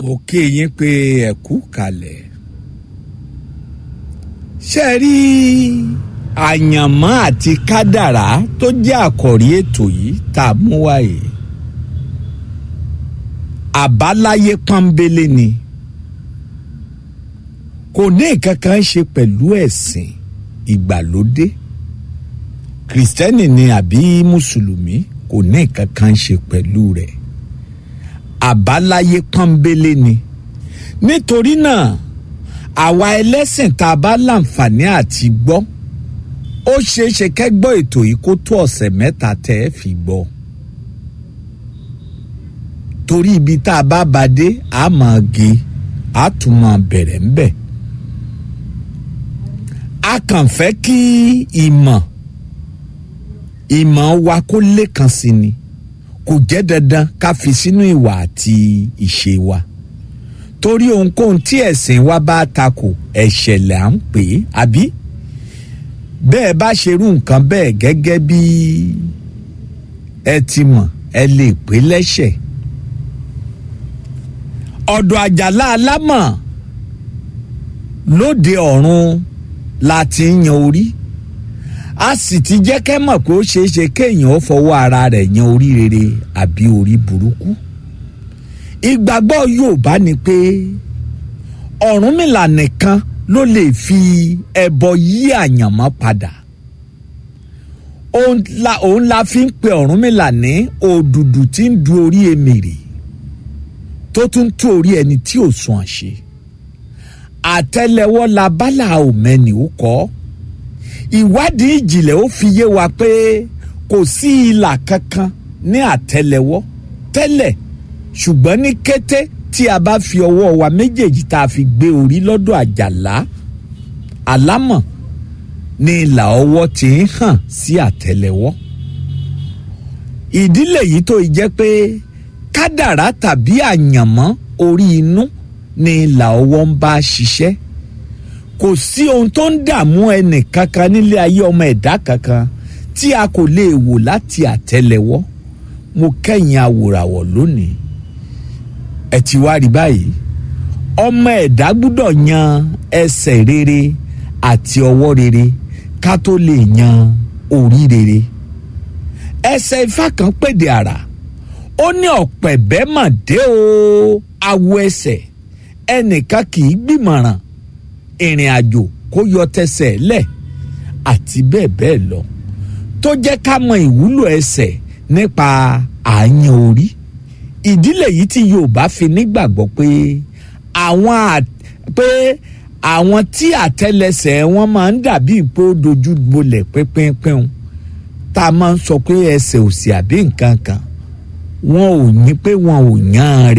mo kí yín pé ẹ kú kalẹ̀ ṣe rí àyànmọ́ àti kádàrá tó jẹ́ àkọ́rí ètò yìí tá a mú wáyé àbáláyé pọ́nbélé ni kò ní nǹkan kan ṣe pẹ̀lú ẹ̀sìn ìgbàlódé kìrìsìtẹ́nì ni àbí mùsùlùmí kò ní nǹkan kan ṣe pẹ̀lú rẹ̀ àbáláyé pọ́nbélé ni nítorí náà àwa ẹlẹ́sìn tá a bá láǹfààní àti gbọ́ ó ṣeé ṣe kẹ́gbọ́ ètò yìí kó tó ọ̀sẹ̀ mẹ́ta tẹ́ ẹ fi gbọ́ torí ibi tá a bá ba dé a máa gé a tún máa bẹ̀rẹ̀ ń bẹ̀ a kàn fẹ́ kí ìmọ̀ ìmọ̀ wa kó lékan sí ni kò jẹ́ dandan ká fi sínú ìwà àti ìṣe wa torí ohunkóhun tí ẹ̀sìn wa bá takò ẹ̀ṣẹ̀ là ń pè é àbí bẹ́ẹ̀ bá ṣerú nǹkan bẹ́ẹ̀ gẹ́gẹ́ bí ẹ ti mọ̀ ẹ lè pè lẹ́ṣẹ̀ ọ̀dọ̀ àjàlá alámọ̀ lóde ọ̀run la ti ń yan orí a sì ti jẹ́ kẹ́ mọ̀ pé ó ṣeé ṣe kéèyàn ó fọwọ́ ara rẹ̀ yan orí rere àbí orí burúkú ìgbàgbọ́ Yorùbá ni pé Ọ̀rúnmìlà nìkan ló lè fi ẹbọ yí àyànmọ́ padà òun la òun la fi ń pe Ọ̀rúnmìlà ní òdùdù tí ń du orí emèrè tó tún tú orí ẹni tí ò sùn àṣe àtẹ́lẹwọ́ la bálà òmẹ́ni ó kọ́ ìwádìí ìjìnlẹ̀ ó fi yé wa pé kò sí ìlà kankan ní àtẹ́lẹwọ́ tẹ́lẹ̀ ṣùgbọ́n ní kété tí a bá fi ọwọ́ wa méjèèjì tá a fi gbé orí lọ́dọ̀ àjàlá àlámọ̀ ní ìlà ọwọ́ tí ń hàn sí àtẹ́lẹwọ́ ìdílé yìí tó jẹ́ pé kádàrá tàbí àyànmọ́ orí inú ní ìlà ọwọ́ ń bá ṣiṣẹ́ kò sí ohun tó ń dààmú ẹnì kankan nílé ayé ọmọ ẹ̀dá kankan tí a kò lè wò láti àtẹ́lẹwọ́ mo kẹ́yìn awòràwọ̀ lónìí ẹ ti wá rí báyìí ọmọ ẹ̀dá gbúdọ̀ yan ẹsẹ̀ rere àti ọwọ́ rere ká tó lè yan orí rere ẹsẹ̀ ifá kan pèdè àrà ó ní ọ̀pẹ̀bẹ́ mà dé o awo ẹsẹ̀ ẹnìkan kì í gbìmọ̀ràn ìrìn àjò kó yọ tẹsẹ̀ lẹ̀ àti bẹ́ẹ̀ bẹ́ẹ̀ lọ tó jẹ́ ká mọ ìwúlò ẹsẹ̀ nípa àyàn orí ìdílé yìí tí Yorùbá fi nígbàgbọ́ pé àwọn pé àwọn tí àtẹ́lẹsẹ̀ wọn máa ń dàbí pé ó dojú bolẹ̀ pínpínpín tá a máa ń sọ pé ẹsẹ̀ òsì àbí nǹkan kan wọn ò ní pé wọn ò yàn án rè